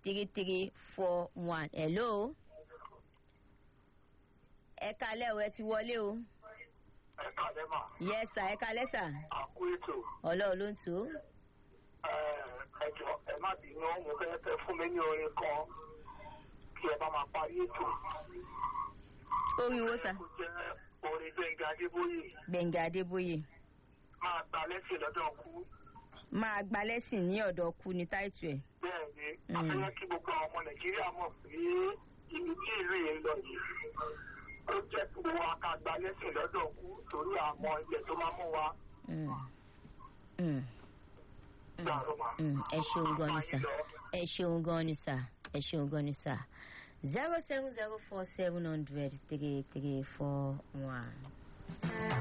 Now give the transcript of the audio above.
three three four one hello ẹ kalẹ́ o ẹ ti wọlé o ẹ kàlẹ́ mà yes sir ẹ kalẹ́ sir àkú ètò ọlọ́run ló ń tó ẹ jọ ẹ má bínú mo fẹ́ fẹ́ fún mi ní orin kan kí ẹ bá máa parí ètò orí wo sir kó jẹ́ orin gbẹ̀ngà adébóyè gbẹ̀ngà adébóyè máa ta lẹ́sìn lọ́dọ̀ kú máa gba lẹ́sìn ní ọ̀dọ̀ kú ní táìtù ẹ̀ bẹ́ẹ̀ ni Mm. afẹ́yẹ́ kí gbogbo àwọn ọmọ nàìjíríà mọ̀ pé ibi tí ìlú yìí ń lọ yìí ó jẹ́ kí gbogbo wa ká gba lẹ́sìn lọ́dọ̀ kú torí àmọ́ ilẹ̀ tó máa mú wa Mm. Mm. Mm. gbàrú mà. Mm. ẹ ṣeun gan ni sir ẹ ṣeun gan ni sir ẹ ṣeun gan ni sir zero seven zero four seven hundred three three four one.